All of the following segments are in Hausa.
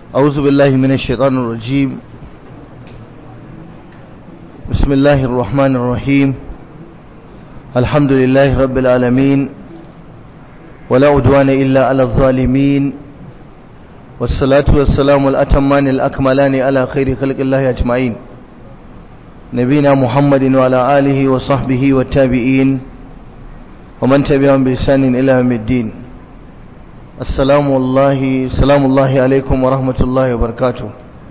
أعوذ بالله من الشيطان الرجيم بسم الله الرحمن الرحيم الحمد لله رب العالمين ولا عدوان إلا على الظالمين والصلاة والسلام الأتمان الأكملان على خير خلق الله أجمعين نبينا محمد وعلى آله وصحبه والتابعين ومن تبعهم بإحسان إلى يوم الدين السلام الله سلام الله عليكم ورحمة الله وبركاته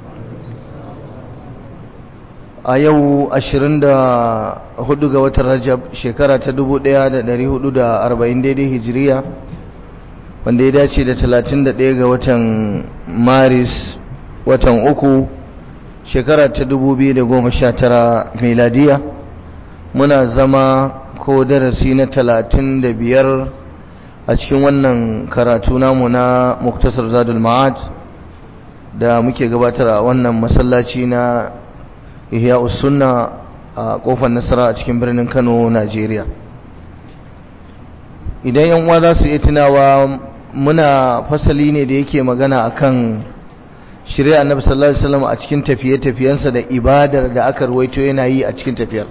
a yau 24 ga watan rajab shekara ta 1440 daidai hijiriya wanda ya dace da 31 ga watan maris watan uku shekara ta 2019 meladiya muna zama ko darasi na 35 a cikin wannan karatu namu na muktasar zadul ma'ad da muke gabatar a wannan masallaci na ihya sunna a kofar nasara a cikin birnin kano najeriya idan yan uwa za su iya tunawa muna fasali ne da yake magana akan shirya annabi sallallahu alaihi wasallam a cikin tafiye-tafiyensa da ibadar da aka ruwaito yana yi a cikin tafiyar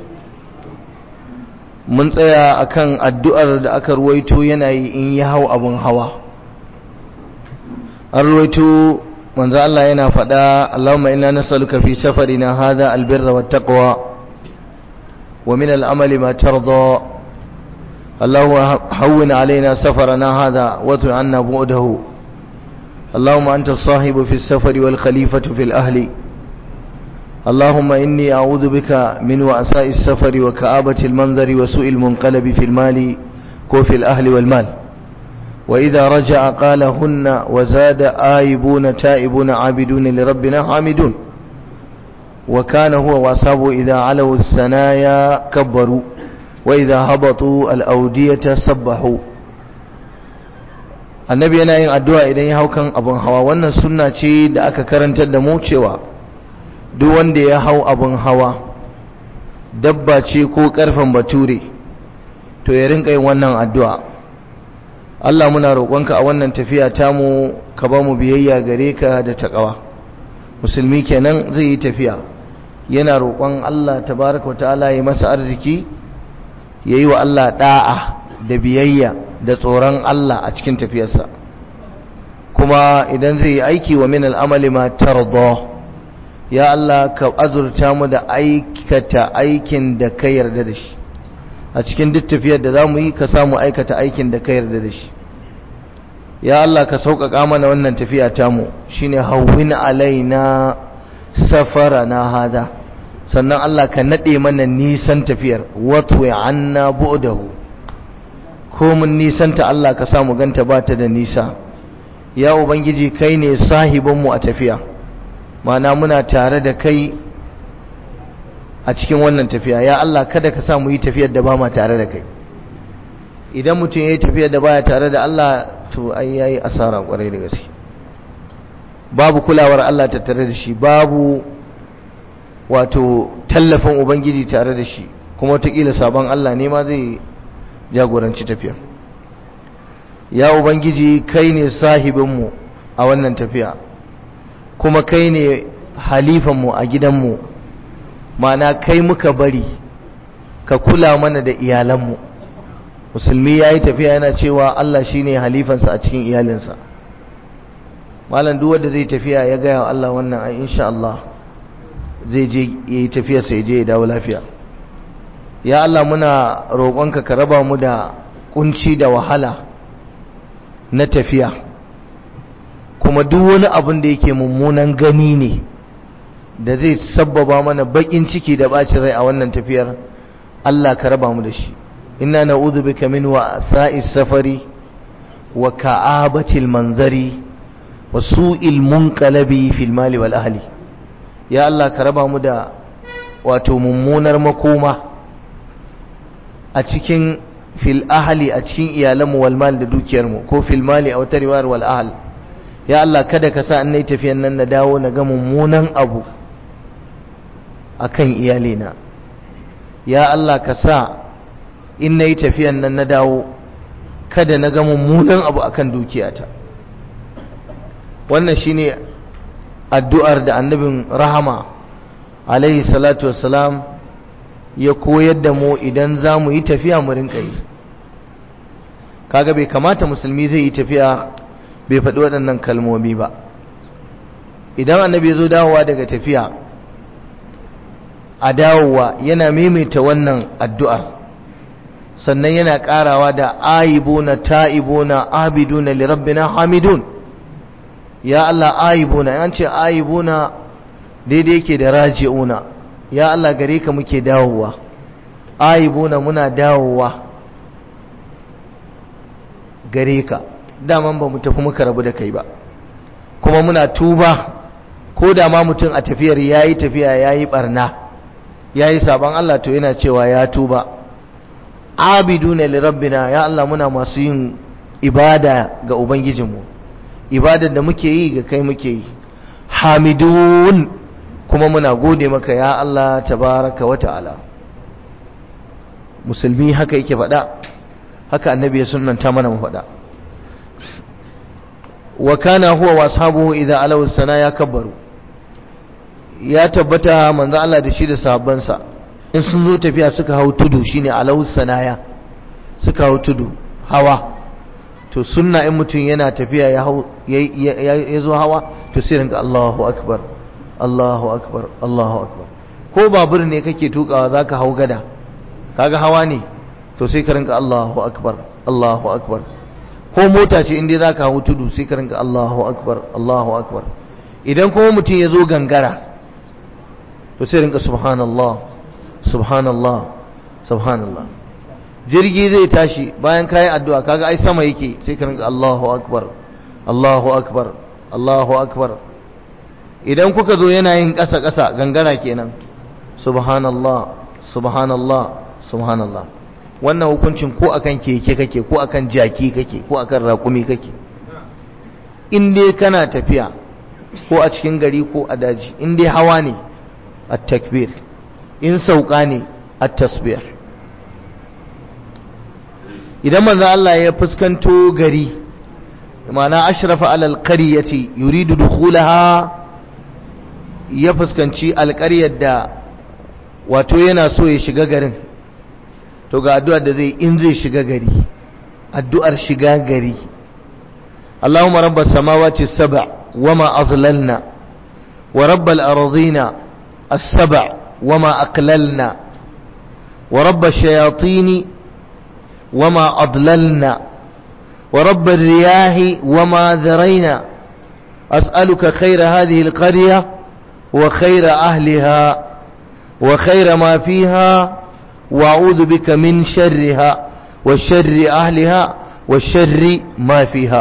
mun tsaya akan addu'ar da aka ruwaito yana yi in ya hau abun hawa an ruwaito manzo Allah yana faɗa Allahumma inna nas'aluka fi safarina hadha albirra wattaqwa wa min al'amali ma tarda Allahumma hawwin alaina safarana hadha wa tu'anna bu'dahu Allahumma anta as-sahibu fi as-safari wal khalifatu fil ahli اللهم إني أعوذ بك من وأساء السفر وكآبة المنظر وسوء المنقلب في المال كوف الأهل والمال وإذا رجع قال هن وزاد آيبون تائبون عابدون لربنا حامدون وكان هو وأصحابه إذا علوا الثنايا كبروا وإذا هبطوا الأودية سبحوا annabi yana yin addu'a idan ya hau kan abin hawa wannan sunna ce da aka karantar da mu cewa duk wanda ya hau abin hawa dabba ce ko karfan bature to ya rinka yin wannan addu'a Allah muna roƙonka a wannan tafiya tamu ka ba mu biyayya gare ka da taƙawa musulmi kenan zai yi tafiya yana roƙon Allah tabaraka ta'ala ya masa arziki ya yi wa Allah ɗa'a da biyayya da tsoron Allah a cikin tafiyarsa kuma idan zai yi aiki wa min al'amali ma tarda ya Allah ka azurta mu da aikata aikin da ka yarda da shi a cikin duk tafiyar da za mu yi ka samu aikata aikin da ka yarda da shi ya Allah ka sauƙaƙa mana wannan tafiya tamu shine hawwin alaina safara na hada sannan Allah ka naɗe mana nisan tafiyar watwe anna bu'dahu ko mun nisanta Allah ka samu ganta ba ta da nisa ya ubangiji kai ne sahibinmu a tafiya mana muna tare da kai a cikin wannan tafiya ya Allah kada ka sa mu yi tafiyar da ba ma tare da kai idan mutum ya yi tafiyar da baya tare da Allah to ai yayi asara kwarai da gaske babu kulawar Allah tattare da shi babu wato tallafin ubangiji tare da shi kuma wataƙila sabon Allah ne ma zai jagoranci tafiya ya ubangiji kai ne sahibinmu a wannan tafiya kuma kai ne halifanmu a gidanmu mana kai muka bari ka kula mana da iyalanmu musulmi ya yi tafiya yana cewa Allah shi ne halifansa a cikin iyalinsa malam duk wanda zai tafiya ya gaya wa Allah wannan ai insha Allah zai je ya yi tafiyarsa ya je ya dawo lafiya ya Allah muna roƙonka ka raba mu da kunci da wahala na tafiya kuma duk wani abin da yake mummunan gani ne da zai sabbaba mana bakin ciki da bacin rai a wannan tafiyar Allah ka raba mu da shi inna na'udhu bika min wa'sa'is safari wa ka'abatil manzari wa su'il munqalabi fil mali wal ahli ya Allah ka raba mu da wato mummunar makoma a cikin fil ahli a cikin iyalanmu wal mal da dukiyarmu ko fil mali a wata riwayar wal ahl ya Allah kada ka sa an nayi tafiyan nan na dawo na ga mummunan abu akan iyalina ya Allah ka sa in nayi tafiyan nan na dawo kada na ga mummunan abu akan dukiyata wannan shine addu'ar da annabin rahama alaihi salatu wassalam ya koyar da mu idan za mu yi tafiya mu rinka yi kaga bai kamata musulmi zai yi tafiya bai faɗi waɗannan kalmomi ba idan annabi zo dawowa daga tafiya a dawowa yana maimaita wannan addu'ar sannan yana ƙarawa da ayibuna ta'ibuna abiduna lirabbina hamidun ya Allah ayibuna yan ce ayibuna daidai yake da raji'una ya Allah gare ka muke dawowa ayibuna muna dawowa gare ka daman ba mu tafi muka rabu da kai ba kuma muna tuba ko da ma mutum a tafiyar yayi tafiya yayi barna yayi saban Allah to yana cewa ya tuba abiduna li rabbina ya Allah muna masu yin ibada ga ubangijinmu ibadar da muke yi ga kai muke yi hamidun kuma muna gode maka ya Allah tabaraka wa ta'ala musulmi haka yake faɗa haka annabi ya sunnanta mana mu faɗa wa kana huwa wa ashabuhu idza alaw sana kabbaru ya tabbata manzo Allah da shi da sahabbansa in sun zo tafiya suka hau tudu shine alaw sanaya suka hau tudu hawa to sunna in mutum yana tafiya ya hau ya zo hawa to sai rinka Allahu akbar Allahu akbar Allahu akbar ko babur ne kake tukawa zaka hau gada kaga hawa ne to sai ka rinka Allahu akbar Allahu akbar ko mota ce inda zaka hau tudu sai ka rinka Allahu akbar Allahu akbar idan kuma mutum ya zo gangara to sai rinka subhanallah subhanallah subhanallah jirgi zai tashi bayan kayi addu'a kaga ai sama yake sai ka rinka Allahu akbar Allahu akbar Allahu akbar idan kuka zo yana yin ƙasa ƙasa gangara kenan subhanallah subhanallah subhanallah wannan hukuncin ko akan keke kake ko akan jaki kake ko akan raƙumi kake in dai kana tafiya ko a cikin gari ko a daji in dai hawa ne at-takbir in sauka ne at-tasbih idan manzo Allah ya fuskanto gari ma'ana ashrafa alal qaryati yuridu dukhulaha ya fuskanci alƙaryar da wato yana so ya shiga garin to ga addu'ar da zai in zai shiga gari addu'ar shiga gari Allahumma rabbas samawati sab' wama azlalna wa rabbal ardina as-sab' wama aqlalna wa rabbash shayatin wama adlalna wa rabbir riyahi wama dharayna as'aluka khayra hadhihi al-qaryah wa khayra ahliha wa khayra ma fiha وأعوذ بك من شرها وشر أهلها وشر ما فيها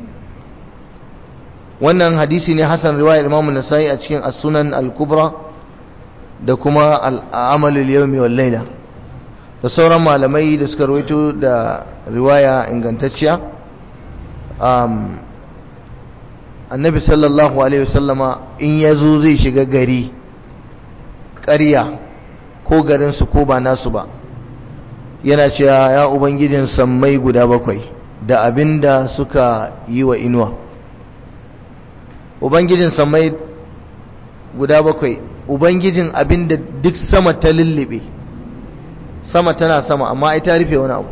wannan hadisi ne hasan riwayar Imam Nasa'i a cikin As-Sunan Al-Kubra da kuma Al-Amal al-Yawmi wal Layla da sauran malamai da suka rawaito da riwaya ingantacciya um Annabi sallallahu alaihi wasallama in yazo zai shiga gari ƙarya ko garinsu ko ba nasu ba yana cewa ya ubangijin sammai guda bakwai da abinda suka yi wa inuwa ubangijin sammai guda bakwai ubangijin abinda duk sama ta lullube sama tana sama amma ai ta rufe wani abu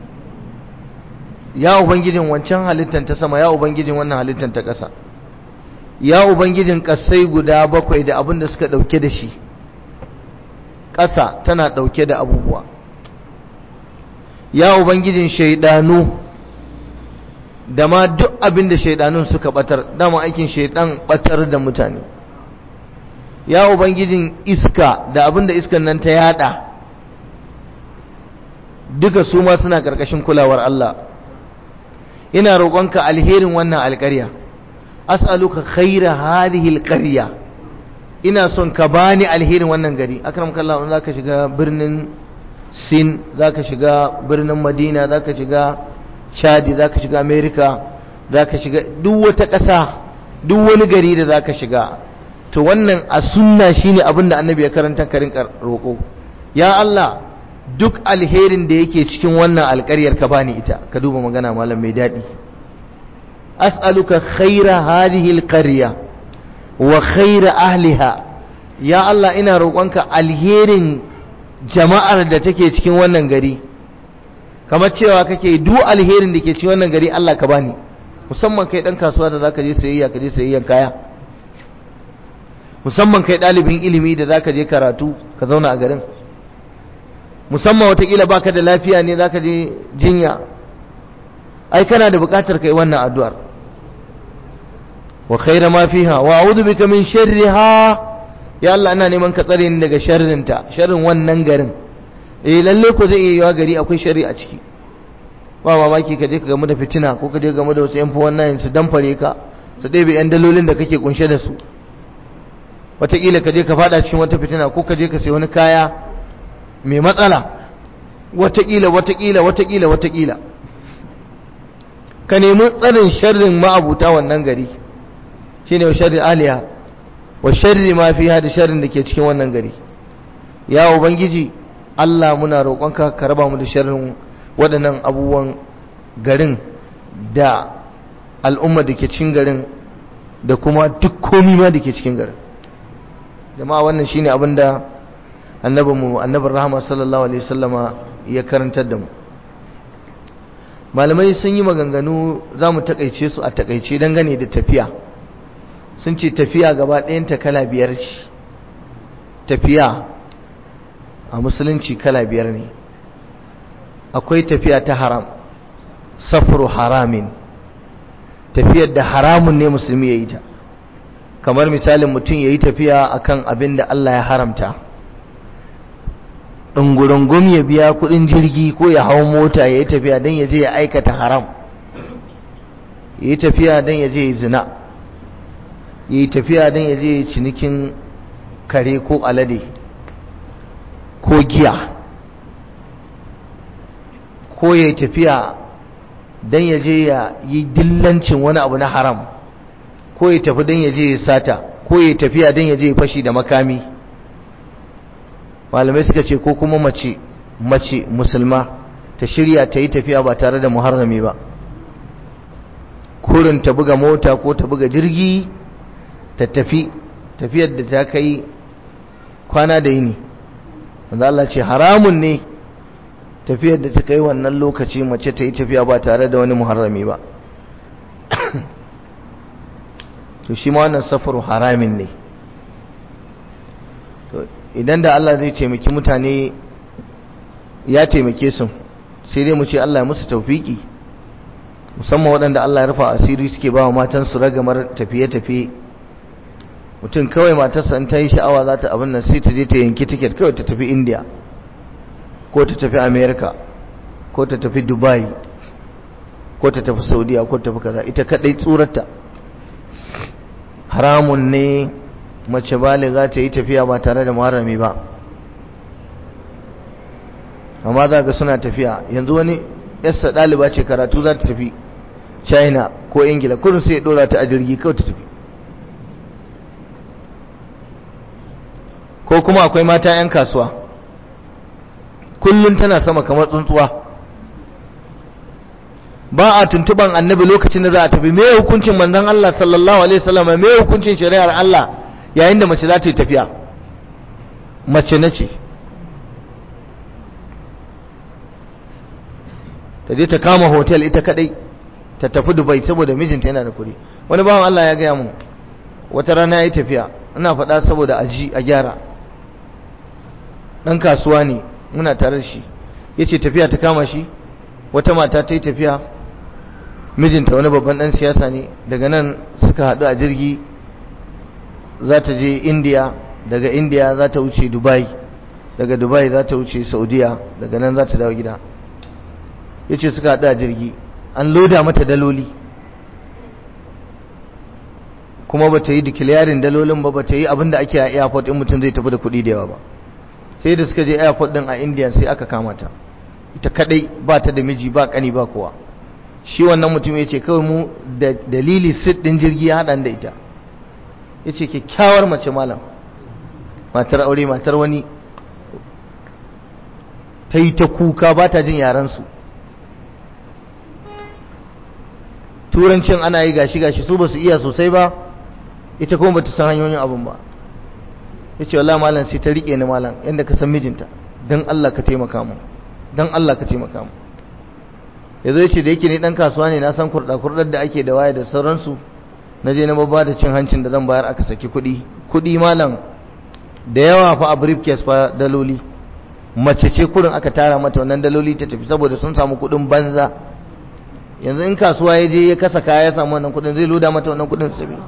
ya ubangijin wancan halittar ta sama ya ubangijin wannan halittar ta ƙasa ya ubangijin ƙasai guda bakwai da abinda suka ɗauke da shi ƙasa tana ɗauke da abubuwa ya ubangijin shaidanu da ma duk abin da shaidanun suka batar dama aikin shaidan batar da mutane ya ubangijin iska da abin da iskan nan ta yada duka su ma suna ƙarƙashin kulawar Allah ina roƙonka alherin wannan alƙarya as'aluka khaira hadhihi alqarya ina son ka bani alherin wannan gari akram kallahu in zaka shiga birnin sin zaka shiga birnin madina zaka shiga chadi zaka shiga america zaka shiga duk wata ƙasa duk wani gari da zaka shiga to wannan a sunna shine abin da annabi ya karanta karin roƙo ya Allah duk alherin da yake cikin wannan alƙaryar ka bani ita ka duba magana malam mai daɗi as'aluka khaira hadhihi alqarya wa khaira ahliha ya Allah ina roƙonka alherin jama'ar da take cikin wannan gari kamar cewa kake duk alherin da ke cikin wannan gari Allah ka bani musamman kai dan kasuwa da zaka je sayayya ka je sayayyan kaya musamman kai dalibin ilimi da zaka je karatu ka zauna a garin musamman watakila baka da lafiya ne zaka je jinya ai kana da bukatar kai wannan addu'ar wa khaira ma fiha wa a'udhu bika min sharriha ya Allah ina neman ka tsare ni daga sharrinta sharrin wannan garin eh lalle ko zai iya yiwa gari akwai sharri a ciki ba mamaki ka je ka gamu da fitina ko ka je gamu da wasu yan fa wannan su damfare ka su ɗebe yan dalolin da kake kunshe da su wataƙila ka je ka fada cikin wata fitina ko ka je ka sai wani kaya mai matsala wataƙila wataƙila wataƙila wataƙila ka nemi tsarin sharrin ma'abuta wannan gari shine wa sharri aliya wa sharri ma fiha da sharrin da ke cikin wannan gari ya ubangiji Allah muna roƙonka ka raba mu da sharrin waɗannan abubuwan garin da al'umma da ke cikin garin da kuma duk komi ma da ke cikin garin jama'a wannan shine abin da annabinmu annabin rahama sallallahu alaihi wasallama ya karantar da mu malamai sun yi maganganu za mu takaice su a takaice dangane da tafiya sun ce tafiya gaba ɗayanta kala biyar ce tafiya a musulunci kala biyar ne akwai tafiya ta haram safru haramin tafiyar da haramun ne musulmi ya yi ta kamar misalin mutum ya yi tafiya akan abin da Allah ya haramta ɗungurungun ya biya kuɗin jirgi ko ya hau mota ya yi tafiya don ya je ya aikata haram ya yi tafiya don ya je ya zina ya yi tafiya don ya je cinikin kare ko alade ko giya ko ya yi tafiya don ya je ya yi dillancin wani abu na haram ko ya tafi don ya je ya sata ko ya tafiya don ya je ya fashi da makami malamai suka ce ko kuma mace mace musulma ta shirya ta yi tafiya ba tare da muharrami ba kurin ta buga mota ko ta buga jirgi ta tafi tafiyar da ta kai kwana da yini wanda Allah ce haramun ne tafiyar da ta kai wannan lokaci mace ta yi tafiya ba tare da wani muharrami ba to shi ma wannan safaru haramin ne idan da Allah zai taimaki mutane ya taimake su sai dai mu ce Allah ya musu taufiki musamman waɗanda Allah ya rufa asiri suke ba wa matansu ragamar tafiye-tafiye mutum kawai matarsa in ta yi sha'awa za ta abin nan sai ta je ta yanki tiket kawai ta tafi india ko ta tafi america ko ta tafi dubai ko ta tafi saudiya ko ta tafi kaza ita kadai tsurarta haramun ne mace bale za ta yi tafiya ba tare da muharrami ba amma za ga suna tafiya yanzu wani yassa ɗaliba ce karatu za ta tafi china ko ingila kurin sai ya ɗora ta a jirgi kawai ta tafi ko kuma akwai mata 'yan kasuwa kullum tana sama kamar tsuntsuwa ba a tuntuban annabi lokacin da za a tafi me hukuncin manzon Allah sallallahu alaihi wasallam me hukuncin shari'ar Allah yayin da mace za ta yi tafiya mace nace ta je ta kama hotel ita kadai ta tafi Dubai saboda mijinta yana da kuɗi wani bawan Allah ya gaya mun wata rana yayi tafiya ina faɗa saboda aji a gyara dan kasuwa ne muna tare da shi yace tafiya ta kama shi wata mata ta yi tafiya mijinta wani babban dan siyasa ne daga nan suka haɗu a jirgi za ta je indiya daga indiya za ta wuce dubai daga dubai za ta wuce saudiya daga nan za ta dawo gida ya ce suka haɗu a jirgi an loda mata daloli kuma ba ta yi dikiliyarin dalolin ba ba ta yi abin da ake a airport in mutum zai tafi da kuɗi da yawa ba sai da suka je airport din a indiya sai aka kama ta ita kadai ba ta da miji ba kani ba kowa shi wannan mutum ya ce kawai mu da dalili sit din jirgi ya haɗa da ita ya ce kyakkyawar mace malam matar aure matar wani ta yi ta kuka ba ta jin yaransu turancin ana yi gashi gashi su ba su iya sosai ba ita kuma bata san hanyoyin abun ba yace wallahi malam sai ta rike ni malam yanda ka san mijinta dan Allah ka taimaka mu dan Allah ka taimaka mu yazo yace da yake ni dan kasuwa ne na san kurda kurdar da ake da waya da sauransu na je na babba da cin hancin da zan bayar aka saki kuɗi kuɗi malam da yawa fa a briefcase fa daloli mace ce kurin aka tara mata wannan daloli ta tafi saboda sun samu kuɗin banza yanzu in kasuwa ya je ya kasa kaya ya samu wannan kuɗin zai loda mata wannan kuɗin su tafi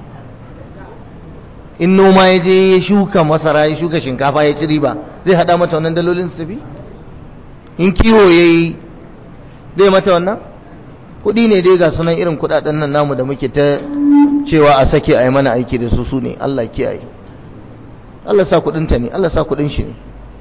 in noma ya je ya shuka masara ya shuka shinkafa ya ci riba zai hada mata wannan dalolin su tafi in kiwo ya yi zai mata wannan kudi ne dai ga sunan irin kudaden nan namu da muke ta cewa a sake a yi mana aiki da su su ne Allah kiyaye Allah sa kudinta ne Allah sa kudin shi ne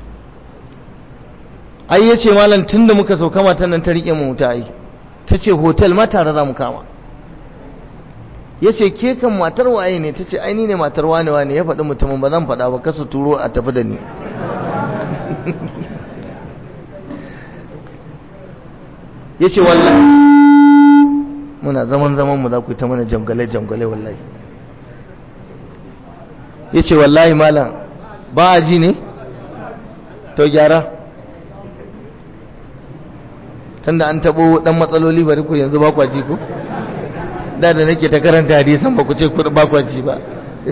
ai ya ce malam tun da muka sauka matan nan ta rike mu ta ai ta ce hotel ma tare za mu kama ya ce ke kan matar waye ne ta ce aini ne matar wane wane ya faɗi mutumin ba zan faɗa ba kasa turo a tafi da ni ya ce wallahi muna zaman zaman mu za ku yi ta mana jamgale jamgale wallahi ya ce wallahi malam ba a ji ne to gyara tunda an taɓo ɗan matsaloli bari ku yanzu ba kwa ji ku da da nake ta karanta hadisan ba ku ce kuɗi ba kwa ji ba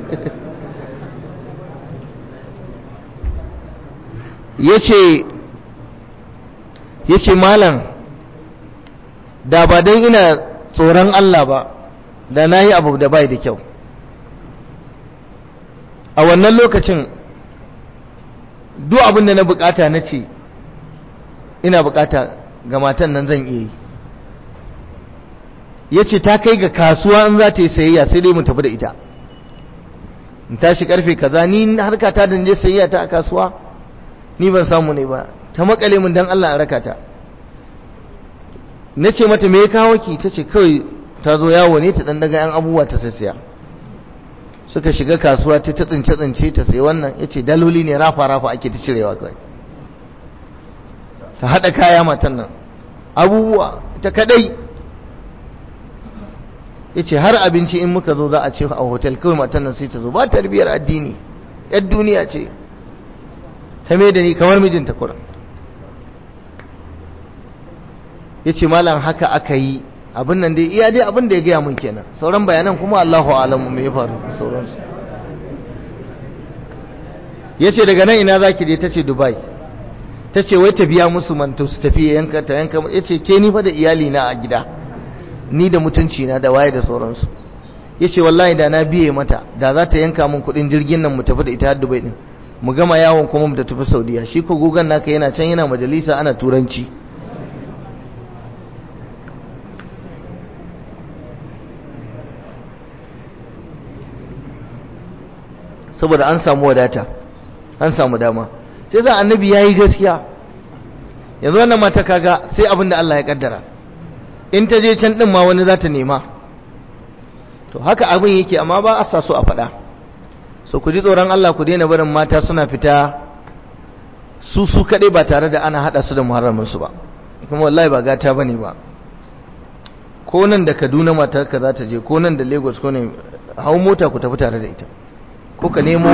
ya ce malam da ba don ina tsoron Allah ba da na yi abu da bai da kyau a wannan lokacin duk abin da na bukata na ce ina bukata ga matan nan zan iya yi ya ce ta kai ga kasuwa in za ta yi sayayya sai dai mu tafi da ita in tashi karfe kaza ni harka ta da je sayayya ta a kasuwa ni ban samu ne ba ta makale mun dan Allah a raka ta na ce mata me ya kawo ki ta ce kawai ta zo yawo ne ta dan daga yan abubuwa ta sassiya suka shiga kasuwa ta tsince tsince ta sai wannan ya ce daloli ne rafa rafa ake ta cirewa kawai ta haɗa kaya matan nan abubuwa ta kadai ya ce har abinci in muka zo za a ce a hotel kawai matan nan sai ta zo ba tarbiyar addini yar duniya ce ta mai da ni kamar mijinta kuran ya ce malam haka aka yi abin nan dai iya dai abin da ya gaya mun kenan sauran bayanan kuma Allahu alamu me ya faru sauransu ya ce daga nan ina za ki je ta ce dubai ta ce wai ta biya musu manta su tafi yanka ta yanka ya ce ke ni fa da iyali na a gida ni da mutunci na da waye da sauransu ya ce wallahi da na biye mata da za ta yanka min kuɗin jirgin nan mu tafi da ita har dubai din mu gama yawon kuma mu da tafi saudiya shi ko gugan naka yana can yana majalisa ana turanci saboda an samu wadata an samu dama sai sa annabi yayi gaskiya yanzu wannan mata kaga sai abin da Allah ya kaddara in ta je can din ma wani za ta nema to haka abin yake amma ba a sa so a faɗa so ku ji tsoron Allah ku daina barin mata suna fita su su kaɗai ba tare da ana haɗa su da muharramin su ba kuma wallahi ba gata bane ba ko nan da Kaduna mata ka za ta je ko nan da Lagos ko ne hau mota ku tafi tare da ita ko ka nemo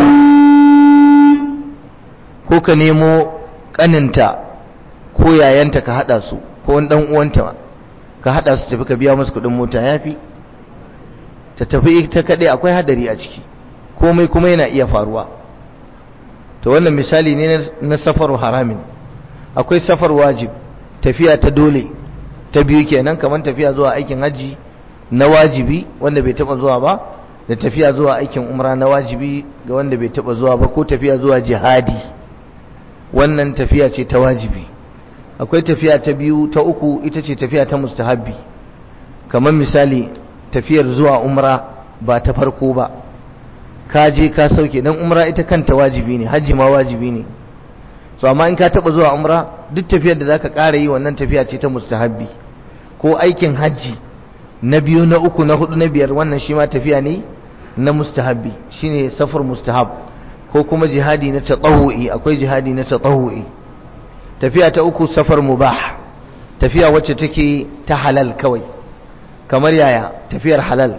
ko ka nemo kaninta ko yayanta ka hada su ko wani dan uwanta ka hada su tafi ka biya musu kudin mota yafi ta tafi ita kadai akwai hadari a ciki komai kuma yana iya faruwa to wannan misali ne na safaru haramin akwai safar wajib tafiya ta dole ta biyu kenan kamar tafiya zuwa aikin haji na wajibi wanda bai taba zuwa ba da tafiya zuwa aikin umra na wajibi ga wanda bai taba zuwa ba ko tafiya zuwa jihadi wannan tafiya ce ta wajibi akwai tafiya ta biyu ta uku ita ce tafiya ta mustahabbi kamar misali tafiyar zuwa umra ba ta farko ba ka je ka sauke dan umra ita kanta wajibi ne hajji ma wajibi ne so amma in ka taba zuwa umra duk tafiyar da zaka ƙara yi wannan tafiya ce ta mustahabbi ko aikin hajji na biyu na uku na hudu na biyar wannan shi ma tafiya ne na mustahabbi shine safar mustahab ko kuma jihadi na tatawu'i akwai jihadi na tatawu'i tafiya ta uku safar mubah tafiya wacce take ta halal kawai kamar yaya tafiyar halal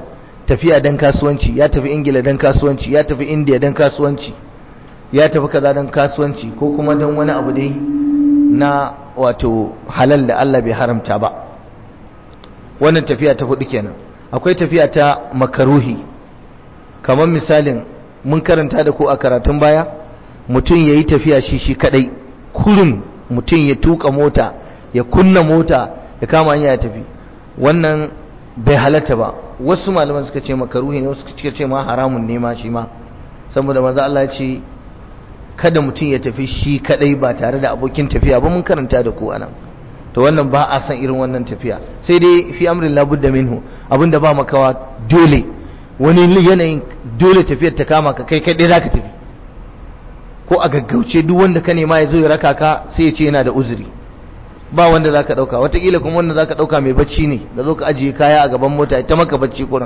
tafiya dan kasuwanci ya tafi ingila dan kasuwanci ya tafi indiya dan kasuwanci ya tafi kaza dan kasuwanci ko kuma dan wani abu dai na wato halal da Allah bai haramta ba wannan tafiya ta hudu kenan akwai tafiya ta makaruhi kamar misalin mun karanta da ko a karatun baya mutum ya yi tafiya shi shi kadai kurin mutum ya tuka mota ya kunna mota ya kama hanya ya tafi wannan bai halatta ba wasu malaman suka ce makaruhi ne wasu suka ce ma haramun ne ma shi ma saboda maza Allah ya ce kada mutum ya tafi shi kadai ba tare da abokin tafiya ba mun karanta da ku anan to wannan ba a san irin wannan tafiya sai dai fi amrin labudda minhu abinda ba makawa dole wani yanayin dole tafiyar ta kama ka kai kadai zaka tafi ko a gaggauce duk wanda ka nema ya zo ya raka ka sai ya ce yana da uzuri ba wanda zaka dauka watakila kuma wanda zaka dauka mai bacci ne da zo ka ajiye kaya a gaban mota ta maka bacci kuran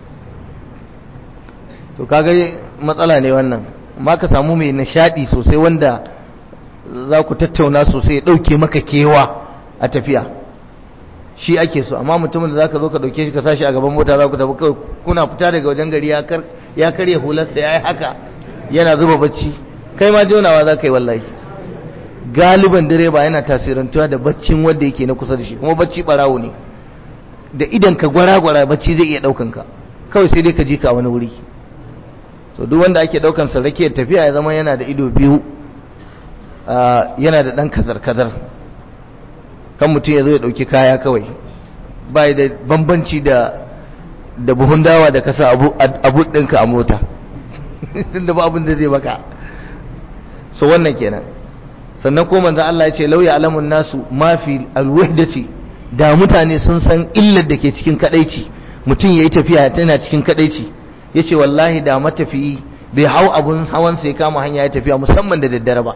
to kaga matsala ne wannan ma ka samu mai nishadi sosai wanda za ku tattauna sosai ya dauke maka kewa a tafiya shi ake so amma mutumin da zaka zo ka dauke shi ka sashi a gaban mota za ku tafi kawai kuna fita daga wajen gari ya karya hularsa ya yi haka yana zuba bacci kai ma jonawa za ka yi wallahi galiban direba yana tasirantuwa da baccin wanda yake na kusa da shi kuma bacci barawo ne da idan ka gwara-gwara bacci zai iya daukan ka kawai sai dai ka ji ka wani wuri to duk wanda ake daukan sa rake tafiya ya zama yana da ido biyu yana da dan kazar-kazar kan mutum ya zo ya dauki kaya kawai bai da bambanci da da buhun dawa da kasa abu abu ɗinka a mota tunda ba abin da zai baka so wannan kenan sannan ko manzo Allah ya ce lauya alamun nasu mafi alwahdati da mutane sun san illar da ke cikin kadaici mutum yayi tafiya tana cikin kadaici yace wallahi da matafiyi bai hau abun hawan sai kama hanya ya tafiya musamman da daddare ba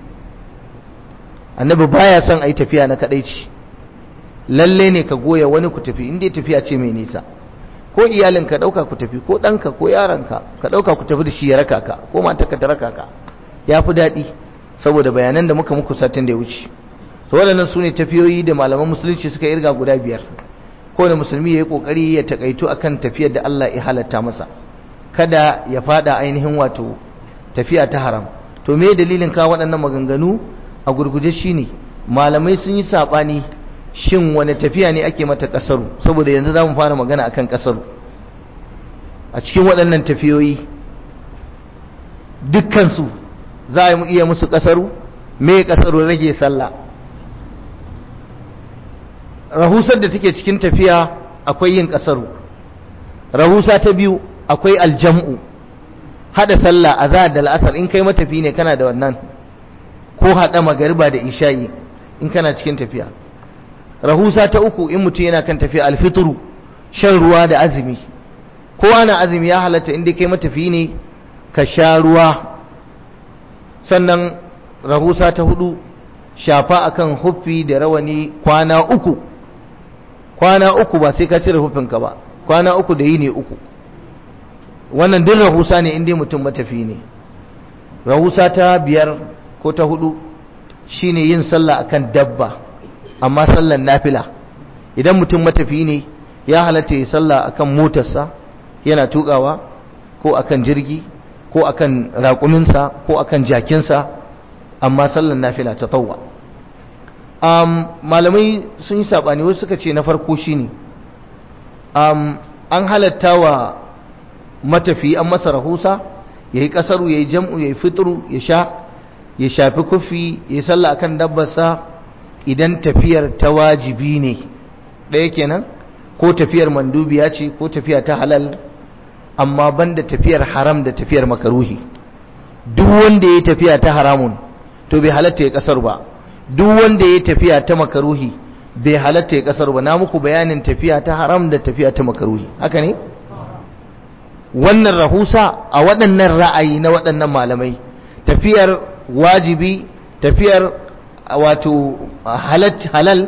annabi baya son ayi tafiya na kadaici lalle ne ka goya wani ku tafi inda tafiya ce mai nisa ko iyalin ka dauka ku tafi ko danka ko yaranka ka dauka ku tafi da shi ya raka ka ko matarka ta raka ka yafi daɗi saboda bayanan da muka muku satin da ya wuce to waɗannan su ne tafiyoyi da malaman musulunci suka irga guda biyar kowane musulmi ya yi ƙoƙari ya taƙaito a kan tafiyar da Allah ya halatta masa kada ya fada ainihin wato tafiya ta haram to me dalilin kawo waɗannan maganganu a gurguje shine malamai sun yi saɓani shin wani tafiya ne ake mata ƙasaru saboda yanzu za mu fara magana akan ƙasaru a cikin waɗannan tafiyoyi dukkansu za a iya musu kasaru me kasaru rage sallah rahusar da take cikin tafiya akwai yin kasaru rahusa ta biyu akwai aljam'u hada sallah azhar da al'asar in kai matafi ne kana da wannan ko hada magariba da isha'i in kana cikin tafiya rahusa ta uku in mutum yana kan tafiya alfitru shan ruwa da azumi kowa na azumi ya halatta inda kai matafi ne ka sha ruwa sannan rahusa ta hudu shafa akan huffi da rawani kwana uku kwana uku ba sai ka cire huffinka ba kwana uku da yi ne uku wannan din rahusa ne inda mutum matafi ne rahusa ta biyar ko ta hudu shine yin sallah akan dabba amma sallan nafila idan mutum matafi ne ya halatta ya sallah akan motarsa yana tukawa ko akan jirgi ko akan raƙuminsa ko akan jakinsa amma sallan nafila ta tawwa um, malamai sun yi saɓani wasu suka ce na farko shine um, an halatta wa matafi an masa rahusa ya yi ƙasaru ya yi jam'u ya yi fitru ya sha ya shafi kufi ya yi sallah akan dabbarsa idan tafiyar ta wajibi ne ɗaya kenan ko tafiyar mandubiya ce ko tafiya ta halal amma banda tafiyar haram da tafiyar makaruhi duk wanda ya tafiya ta haramun to bai halatta ya kasar ba duk wanda ya tafiya ta makaruhi bai halatta ya kasar ba na muku bayanin tafiya ta haram da tafiya ta makaruhi haka ne wannan rahusa a waɗannan ra'ayi na waɗannan malamai tafiyar wajibi tafiyar wato halal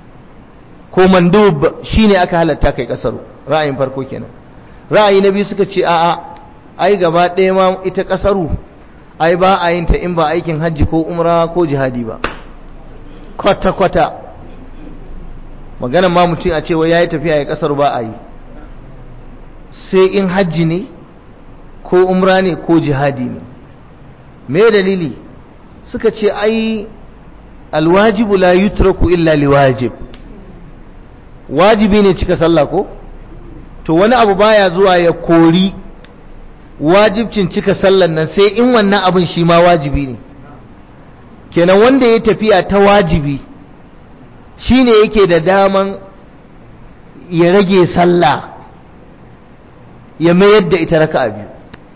ko mandub shine aka halatta kai kasaru ra'ayin farko kenan ra'ayi na biyu suka ce a'a ai gaba ɗaya ma ita kasaru ai ba a yin ta in ba aikin hajji ko umra ko jihadi ba kwata kwata maganan ma mutum a cewa yayi tafiya ya kasaru ba a yi sai in hajji ne ko umra ne ko jihadi ne me dalili suka ce ai alwajibu la yutraku illa liwajib wajibi ne cika sallah ko to wani abu baya zuwa ya kori wajibcin cika sallan nan sai in wannan abin shi ma wajibi ne kenan wanda ya tafiya ta wajibi shine yake da daman ya rage sallah ya mayar da ita raka'a biyu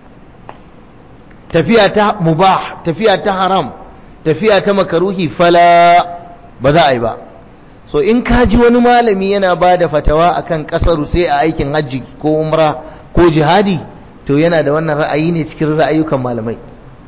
tafiya ta mubah tafiya ta haram tafiya ta makaruhi fala ba za a yi ba so in ka ji wani malami yana ba da fatawa akan kasaru sai a aikin hajji ko umra ko jihadi to yana da wannan ra'ayi ne cikin ra'ayukan malamai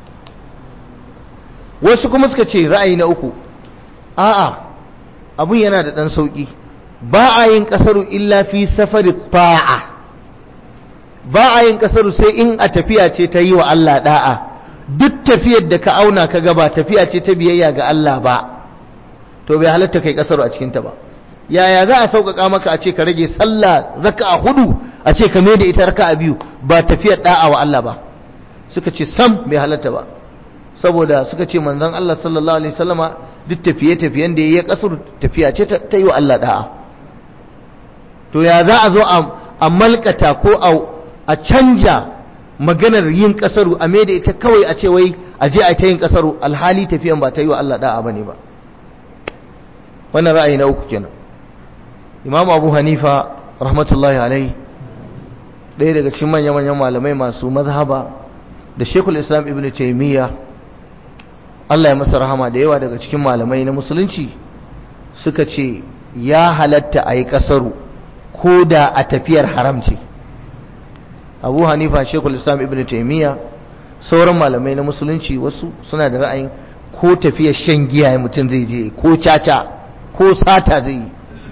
wasu kuma suka ce ra'ayi na uku a'a abun yana da ɗan sauƙi ba a yin kasaru illa fi safari ta'a ba a yin kasaru sai in a tafiya ce ta yi wa Allah da'a duk tafiyar da ka auna ka gaba tafiya ce ta biyayya ga Allah ba to bai halatta kai kasaru a cikinta ba yaya za a sauƙaƙa maka a ce ka rage sallah raka'a hudu a ce ka mai da ita raka'a biyu ba tafiyar da'a wa Allah ba suka ce sam bai halatta ba saboda suka ce manzon Allah sallallahu alaihi wasallama duk tafiye-tafiyen da yayi kasar tafiya ce ta yi wa Allah da'a to ya za a zo a malkata ko a canja maganar yin kasaru a mai da ita kawai a ce wai a je a ta yin kasaru alhali tafiyan ba ta yi wa Allah da'a bane ba wannan ra'ayi na uku kenan imam abu hanifa rahmatullahi alai ɗaya daga cikin manya-manyan malamai masu mazhaba da shekul islam ibn taimiyya Allah ya masa rahama da yawa daga cikin malamai na musulunci suka ce ya halatta a yi kasaru ko da a tafiyar haram ce abu hanifa shekul islam ibn taimiyya sauran malamai na musulunci wasu suna da ra'ayin ko tafiyar shan giya mutum zai je ko caca ko sata zai yi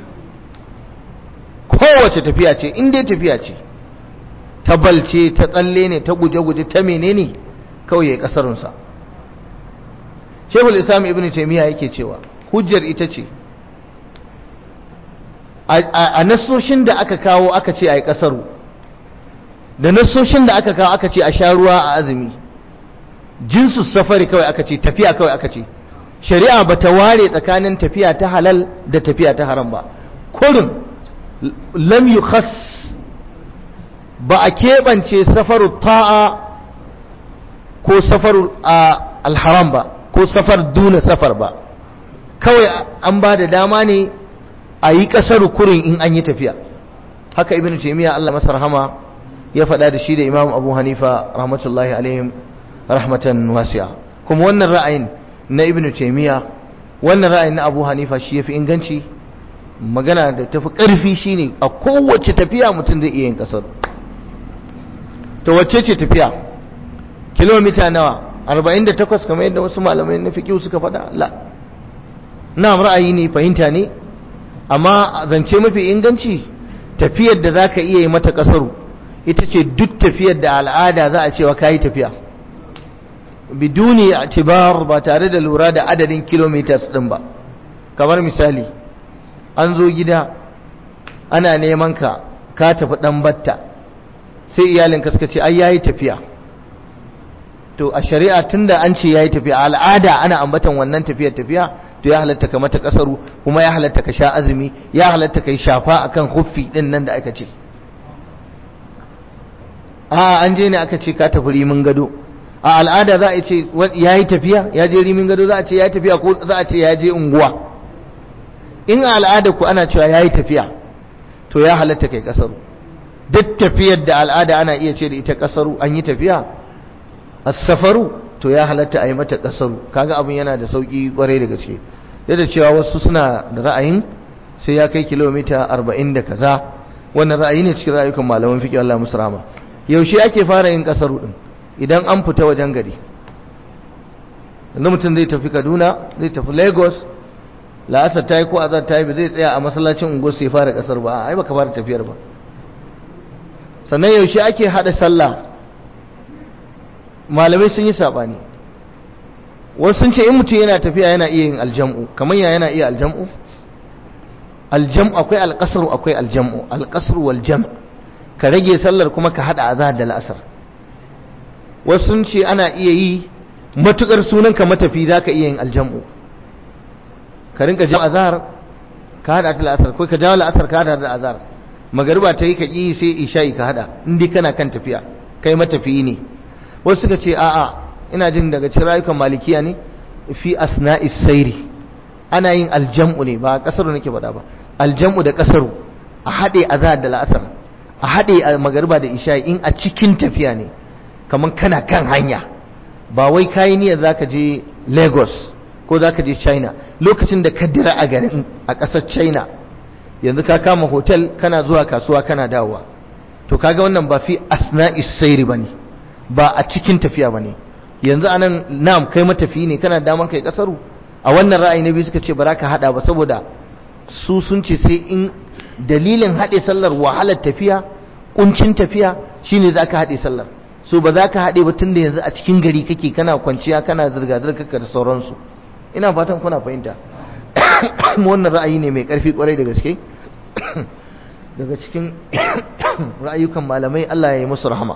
kowace tafiya ce in dai tafiya ce ta balce ta tsalle ne ta guje-guje ta menene kawai ya kasarunsa shekul islam ibn taimiyya yake cewa hujjar ita ce a nasoshin da aka kawo aka ce a yi kasaru da nasoshin da aka kawo aka ce a sha ruwa a azumi jinsu safari kawai aka ce tafiya kawai aka ce shari'a ba ta ware tsakanin tafiya ta halal da tafiya ta haram ba kurin lam yukhas ba a keɓance safaru ta'a ko safaru alharam ba ko safar duna safar ba kawai an ba da dama ne a yi ƙasar kurin in an yi tafiya haka ibn taimiyya Allah masa rahama ya faɗa da shi da imam abu hanifa rahmatullahi alaihim rahmatan wasi'a kuma wannan ra'ayin na ibn taimiyya wannan ra'ayin na abu hanifa shi ya fi inganci magana da tafi ƙarfi shine a kowace tafiya mutum zai iya yin ƙasar to wacce ce tafiya kilomita nawa 48 kamar yadda wasu malamai na fiƙi suka faɗa la na ra'ayi ne fahimta ne amma zance mafi inganci tafiyar da za ka iya yi mata ƙasaru ita ce duk tafiyar da al'ada za a cewa ka yi tafiya biduni atibar ba tare da lura da adadin kilometers ɗin ba kamar misali an zo gida ana neman ka ka tafi ɗan batta sai iyalinka suka ce ai yayi tafiya to a shari'a tunda an ce yayi tafiya al'ada ana ambatan wannan tafiyar tafiya to ya halatta ka mata kasaru kuma ya halatta ka sha azumi ya halatta ka yi shafa akan huffi din nan da aka ce a an je ne aka ce ka tafi rimin gado a al'ada za a ce yayi tafiya ya je rimin gado za a ce yayi tafiya ko za a ce ya je unguwa in a al'ada ku ana cewa yayi tafiya to ya halatta kai kasaru duk tafiyar da al'ada ana iya ce da ita kasaru an yi tafiya as-safaru to ya halatta a yi mata kasaru kaga abin yana da sauki kwarai da gaske da cewa wasu suna da ra'ayin sai ya kai kilomita 40 da kaza wannan ra'ayi ne cikin ra'ayukan malaman fiqh Allah musu rahama yaushe ake fara yin kasaru din idan an fita wajen gari yanzu mutum zai tafi Kaduna zai tafi Lagos la'asar ta yi ko azar ta yi zai tsaya a masallacin unguwar sai fara kasar ba ai baka fara tafiyar ba sannan yaushe ake hada sallah malamai sun yi sabani wasu sun ce in mutum yana tafiya yana iya yin aljam'u kamar ya yana iya aljam'u aljam'u akwai alƙasar akwai aljam'u alƙasar wal jam' ka rage sallar kuma ka hada azhar da la'asar wasu sun ce ana iya yi matukar sunan ka matafi zaka iya yin aljam'u ka rinka jawo azhar ka hada ta la'asar ko ka jawo la'asar ka hada da azhar magariba ta yi ka ƙi sai isha'i ka hada in dai kana kan tafiya kai matafiyi ne wasu suka ce a'a ina jin daga cikin rayukan malikiya ne fi asna'is sairi ana yin aljam'u ne ba kasaru nake faɗa ba aljam'u da kasaru a haɗe azhar da la'asar a haɗe a magariba da isha'i in a cikin tafiya ne kamar kana kan hanya ba wai kayi niyyar zaka je Lagos ko zaka je China lokacin da ka dira a garin a ƙasar China yanzu ka kama hotel kana zuwa kasuwa kana dawowa to kaga wannan ba fi asna'is sayri bane ba a cikin tafiya bane yanzu anan na'am kai matafi ne kana daman kai kasaru a wannan ra'ayi na biyu suka ce ba ka hada ba saboda su sun ce sai in dalilin hade sallar wahalar tafiya kuncin tafiya shine zaka hade sallar so ba za ka hade ba tunda yanzu a cikin gari kake kana kwanciya kana zirga zirga da sauransu ina fatan kuna fahimta wannan ra'ayi ne mai ƙarfi ƙwarai da gaske daga cikin ra'ayukan malamai Allah ya yi musu rahama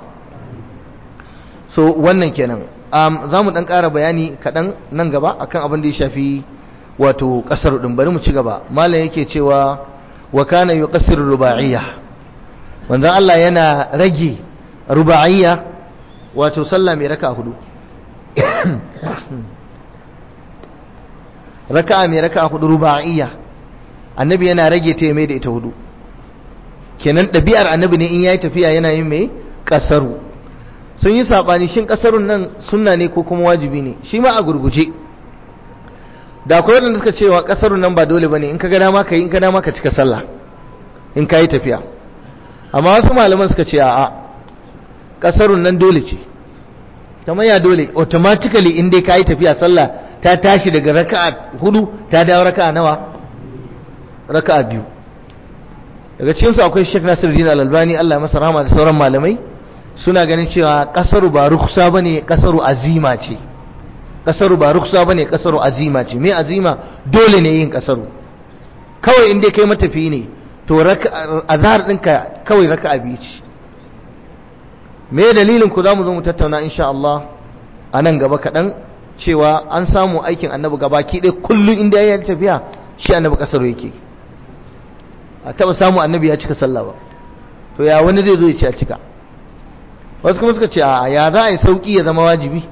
so wannan kenan za mu ɗan ƙara bayani kaɗan nan gaba akan abin da ya shafi wato ƙasar ɗin bari mu ci gaba malam yake cewa wa kana yi ƙasar ruba'iyya wanda Allah yana rage ruba'iyya wato sallah mai raka hudu raka'a mai raka'a hudu ruba'iyya annabi yana rage ta mai da ita hudu kenan ɗabi'ar annabi ne in yayi tafiya yana yin mai kasaru sun yi sabani shin kasarun nan sunna ne ko kuma wajibi ne shi ma a gurguje da akwai wanda suka cewa kasarun nan ba dole bane in ka ga dama ka yi in ka dama ka cika sallah in ka yi tafiya amma wasu malaman suka ce a'a kasarun nan dole ce kamar ya dole automatically in dai ka yi tafiya sallah ta tashi daga raka'a hudu ta dawo raka'a nawa raka'a biyu daga cikinsu akwai Sheikh Nasiruddin Al-Albani Allah ya masa rahama da sauran malamai suna ganin cewa kasaru ba ruksa bane kasaru azima ce kasaru ba ruksa bane kasaru azima ce me azima dole ne yin kasaru kawai in dai kai matafi ne to azhar ɗinka kawai raka'a biyu ce me dalilin ku zamu zo mu tattauna insha Allah a nan gaba kaɗan cewa an samu aikin annabi gabaki ɗaya kullum inda ya yi tafiya shi annabi ƙasar yake a taɓa samu annabi ya cika sallah ba to ya wani zai zo ya ce a cika wasu kuma suka ce a ya za a yi sauƙi ya zama wajibi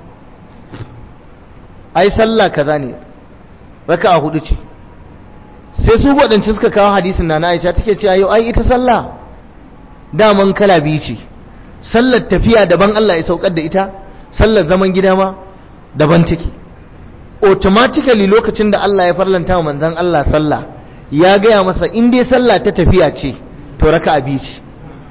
ai sallah kaza ne raka a hudu ce sai su waɗancan suka kawo hadisin na na aisha take cewa yau ai ita sallah daman kala biyu ce sallar tafiya daban Allah ya saukar da ita sallar zaman gida ma daban take automatically lokacin da Allah ya farlanta wa manzon Allah sallah ya gaya masa in dai sallah ta tafiya ce to raka'a biyu ce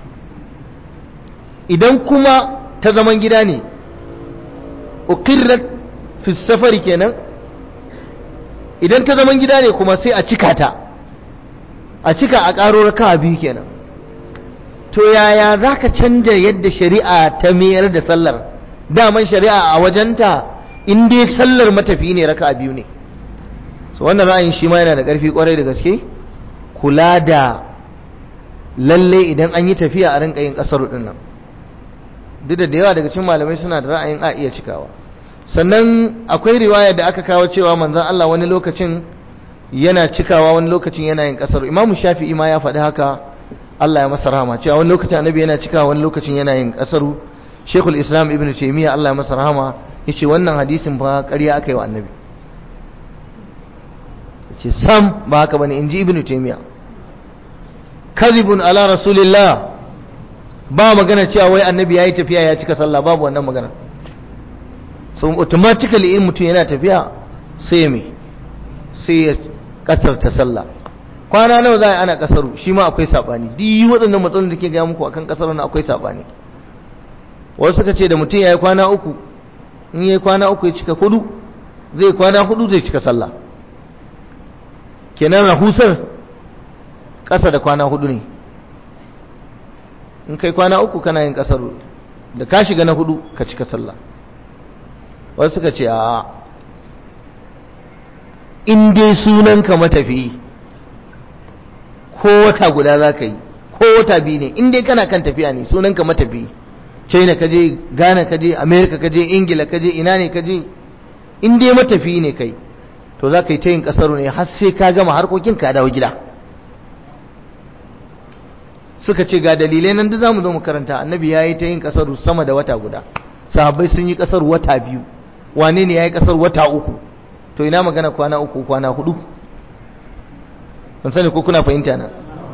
idan kuma ta zaman gida ne uqirrat fi safari kenan idan ta zaman gida ne kuma sai a cika ta a cika a ƙaro raka'a biyu kenan to yaya zaka canja yadda shari'a ta mayar da sallar daman shari'a a wajenta in dai sallar matafi ne raka biyu ne so wannan ra'ayin shi ma yana da ƙarfi ƙwarai da gaske kula da lalle idan an yi tafiya a rinka yin ƙasar ɗin nan duk da yawa daga cikin malamai suna da ra'ayin a iya cikawa sannan akwai riwaya da aka kawo cewa manzon Allah wani lokacin yana cikawa wani lokacin yana yin ƙasar imamu shafi'i ma ya faɗi haka Allah ya masa rahama cewa wani lokacin annabi yana cikawa wani lokacin yana yin ƙasaru shekul islam ibn taimiyya Allah ya masa rahama ya ce wannan hadisin ba ƙarya aka yi wa annabi ce sam ba haka bane in ji ibn taimiyya kazibun ala rasulillah ba magana cewa wai annabi ya yi tafiya ya cika sallah babu wannan magana so automatically in mutum yana tafiya sai me sai ya kasarta sallah kwana nawa za a ana kasaru shi ma akwai sabani duk waɗannan matsalolin da ke gaya muku akan kasar na akwai sabani wasu suka ce da mutum ya yi kwana uku in ya yi kwana uku ya cika hudu zai kwana hudu zai cika sallah kenan rahusar ƙasa da kwana hudu ne in kai kwana uku kana yin ƙasar da ka shiga na hudu ka cika sallah wasu suka ce a in dai sunanka matafi ko wata guda za ka yi ko wata biyu ne in dai kana kan tafiya ne sunan ka matafi china ka je ghana ka je america ka je ingila ka je ina ne ka je in dai matafi ne kai to za ka yi ta yin kasar ne har sai ka gama harkokin ka dawo gida suka ce ga dalilai nan da za mu zo mu karanta annabi ya yi ta yin kasar sama da wata guda sahabbai sun yi kasar wata biyu wane ne ya yi kasar wata uku to ina magana kwana uku kwana hudu ban sani ko kuna fahimta na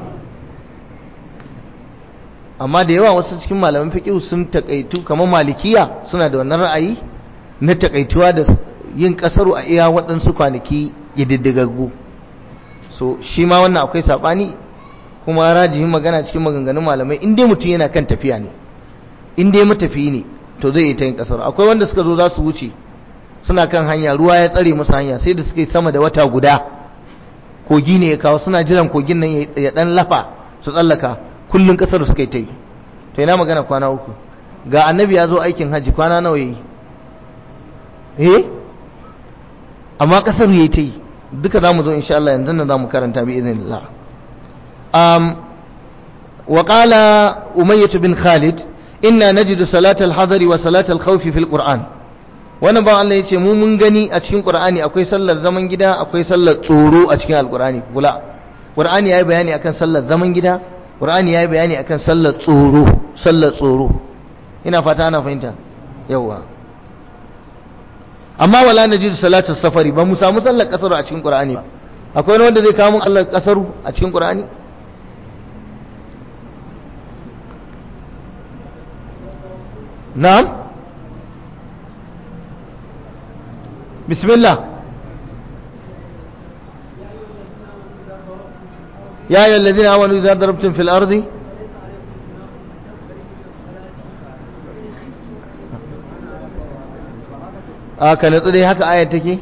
amma da yawa wasu cikin malaman fiqh sun takaitu kamar malikiya suna da wannan ra'ayi na takaituwa da yin kasaru a iya waɗansu kwanaki ƙididdigaggu so shi ma wannan akwai saɓani kuma rajihin magana cikin maganganun malamai in dai mutum yana kan tafiya ne in dai matafiyi ne to zai yi ta yin kasaru akwai wanda suka zo za su wuce suna kan hanya ruwa ya tsare musu hanya sai da suka yi sama da wata guda kogi ne ya kawo suna jiran kogin nan ya ɗan lafa su tsallaka kullum kasar suka yi ta yi to ina magana kwana uku ga annabi ya zo aikin hajji kwana nawa yi eh amma kasar yayi ta yi duka zamu zo insha Allah yanzu nan zamu karanta bi idhnillah um wa qala umayyah bin khalid inna najidu salat al-hadar wa salat al-khawf fi al-quran wannan ba Allah yace mu mun gani a cikin qur'ani akwai sallar zaman gida akwai sallar tsoro a cikin al-qur'ani kula qur'ani yayi bayani akan sallar zaman gida qur'ani yayi bayani akan sallar tsoro sallar tsoro ina fata ana fahimta yawa amma wala najid salatu safari ba mu samu sallar kasaru a cikin qur'ani ba akwai wanda zai kawo mun sallar kasaru a cikin qur'ani na'am bismillah يا أيها الذين آمنوا إذا ضربتم في الأرض a ka natsu dai haka ayat take